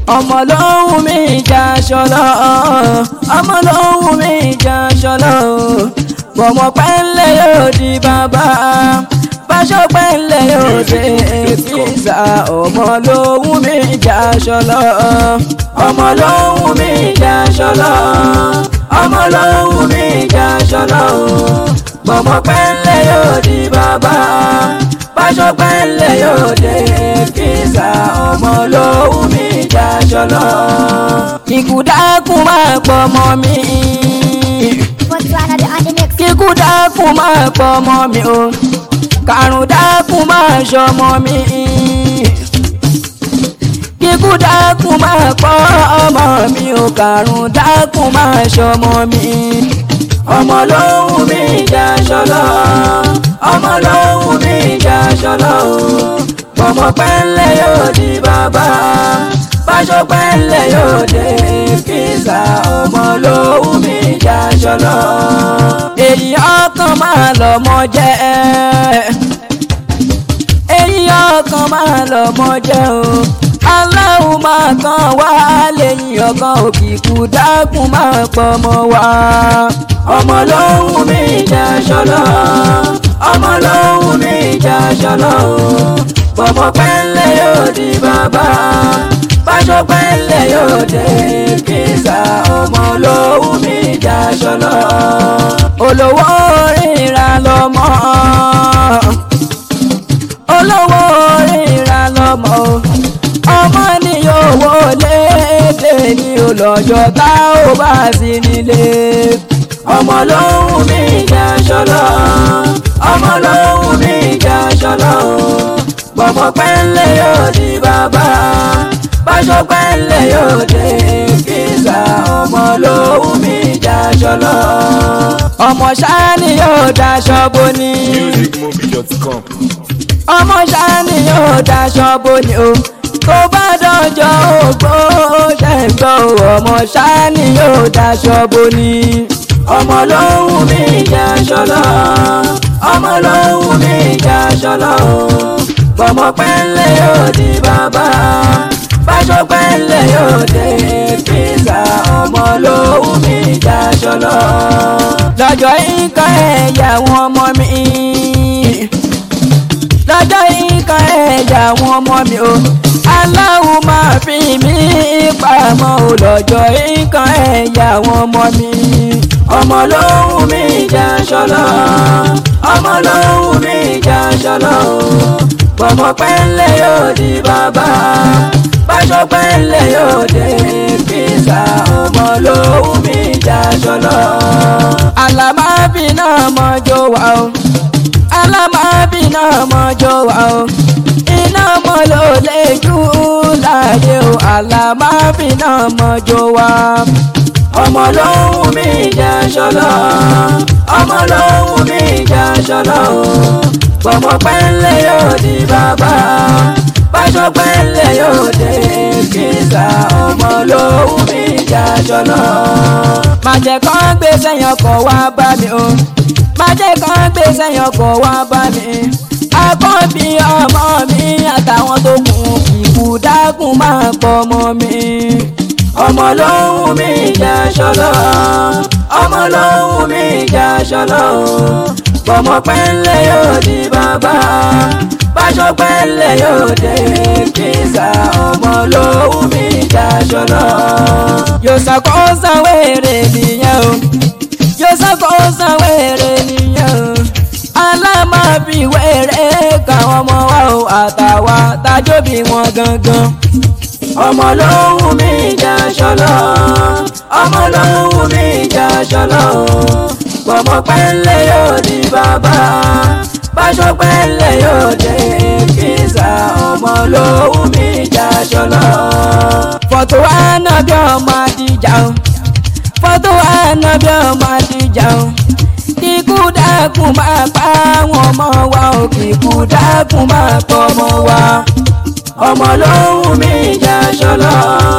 ọmọ ló wù mí ìjà ṣọlọ ọmọ ló wù mí ìjà ṣọlọ bọ̀mọ̀ pẹ́ńlẹ̀ yóò di bàbá báṣọ pẹ́ńlẹ̀ yóò dé fíìsà ọmọ ló wù mí ìjà ṣọlọ ọmọ ló wù mí ìjà ṣọlọ ọmọ ló wù mí ìjà ṣọlọ bọ̀mọ̀ pẹ́ńlẹ̀ yóò di bàbá báṣọ pẹ́ńlẹ̀ yóò dé fíìsà ọmọ ló wù mí ìjà ṣọlọ ikú dákun máa pọ̀ mọ́ mi Botswana the on the mix. kíkú dákun máa pọ̀ mọ́ mi o kàrún dákun máa ṣọmọ mi kíkú dákun máa pọ̀ ọmọ mi o kàrún dákun máa ṣọmọ mi ọmọ ló wù mí ìjà ṣọlọ ọmọ ló wù mí ìjà ṣọlọ ọmọ pẹ́ńlẹ̀ yóò di bàbá báṣọ pẹ́ńlẹ̀ yóò dé fíìsà ọmọ ló wù mí ìjà ṣọlọ èyí ọkàn máa lọ́mọ jẹ́ èyí ọkàn máa lọ́mọ jẹ́ o aláwo máa kàn wá lẹ́yìn ọkàn òkìkú dákun máa pọ̀ mọ́ wá. ọmọ ló wù mí ìjà ṣọlọ ọmọ ló wù mí ìjà ṣọlọ bọ̀bọ̀ pẹ́ńlẹ̀ yóò di bàbá báṣọ pẹ́ńlẹ̀ yóò dé kíṣà ọmọ ló wù mí ìjà ṣọlọ olówó ríra lọ́mọ olówó ríra lọ́mọ ọmọ ní owó léde ní olọ́jọ́ tá ò bá sí nílé ọmọ ló wù mí ìjà ṣọlọ ọmọ ló wù mí ìjà ṣọlọ bọ̀bọ̀ pẹ́ńlẹ̀ yóò di bàbá báṣọ pẹ́ńlẹ̀ yóò dé kíṣà ọmọ ló wù mí ìjà ṣọlọ ọmọ ṣáá ni yóò daṣọ bó ní musicmobi.com. ọmọ ṣáni yóò daṣọ boni o tó bá dọjọ́ ògbó ṣẹ̀gbọ́ ọmọ ṣáni yóò daṣọ boni. ọmọ ló wù mí ìjà ṣọlọ ọmọ ló wù mí ìjà ṣọlọ bọ̀mọ̀ pẹ́ńlẹ̀ yóò di bàbá báṣọ pẹ́ńlẹ̀ yóò dé fíìsà ọmọ ló wù mí ìjà ṣọlọ. lọ́jọ́ ìkan ẹ̀yà wọn ọmọ mi lọ́jọ́ nǹkan ẹ̀yà àwọn ọmọ mi o aláwo máa fi mí pamọ́ o lọ́jọ́ nǹkan ẹ̀yà àwọn ọmọ mi. ọmọ ló wù mí ìjà ṣọlọ ọmọ ló wù mí ìjà ṣọlọ bọ̀mọ̀ pẹ́ńlẹ̀ yóò di bàbá báṣọ pẹ́ńlẹ̀ yóò dé fíìsà ọmọ ló wù mí ìjà ṣọlọ. àlàmábì náà mọ́jọ́ wà o alámábì náà mọ́jọ́ wà o iná mọ́ ló lè jù láàyè o alámábì náà mọ́jọ́ wà. ọmọ ló wù mí ìjà ṣọlọ ọmọ ló wù mí ìjà ṣọlọ bọ̀mọ̀ pẹ́ńlẹ̀ yóò di bàbá báṣọ pẹ́ńlẹ̀ yóò dé kíṣà ọmọ ló wù mí ìjà ṣọlọ. màjẹ̀ kan gbé sẹ́yìn ọkọ̀ wá bá mi o májẹ́ kan gbé sẹ́yìn ọkọ̀ wá bá mi. akọ́bí ọmọ mi àtàwọn tó kù kíkú dákun máa pọ̀ ọmọ mi. ọmọ ló wù mí ìjà ṣọlọ ọmọ ló wù mí ìjà ṣọlọ bọ̀mọ̀ pẹ́ńlẹ̀ yóò di bàbá báṣọ pẹ́ńlẹ̀ yóò dé kíṣà ọmọ ló wù mí ìjà ṣọlọ. yóò ṣàkóso wèrè nìyẹn o yóò ṣàkóso wèrè nìyẹn o alámàbí wèrè káwọn ọmọ wa o àtàwa tájóbi wọn gangan. ọmọ ló wù mí ìjà ṣọlọ ọmọ ló wù mí ìjà ṣọlọ pọ̀mọ́ pẹ́ńlẹ̀ yóò di bàbá báṣọ pẹ́ńlẹ̀ yóò dé kíṣà ọmọ ló wù mí ìjà ṣọlọ. fọ́tò ànábì ọmọ àdìjà o fọ́tò ànábì ọmọ àdìjà o kíkú dákun máa pa àwọn ọmọ wa o kíkú dákun máa pọ̀ ọmọ wa. ọmọ ló wù mí ìjà ṣọlọ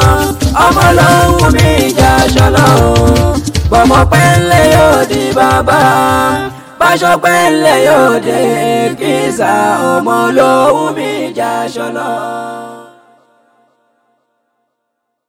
ọmọ ló wù mí ìjà ṣọlọ bọ̀mọ̀ pẹ́ńlẹ̀ yóò di bàbá báṣọ pẹ́ńlẹ̀ yóò dé kíṣà ọmọ ló wù mí ìjà ṣọlọ.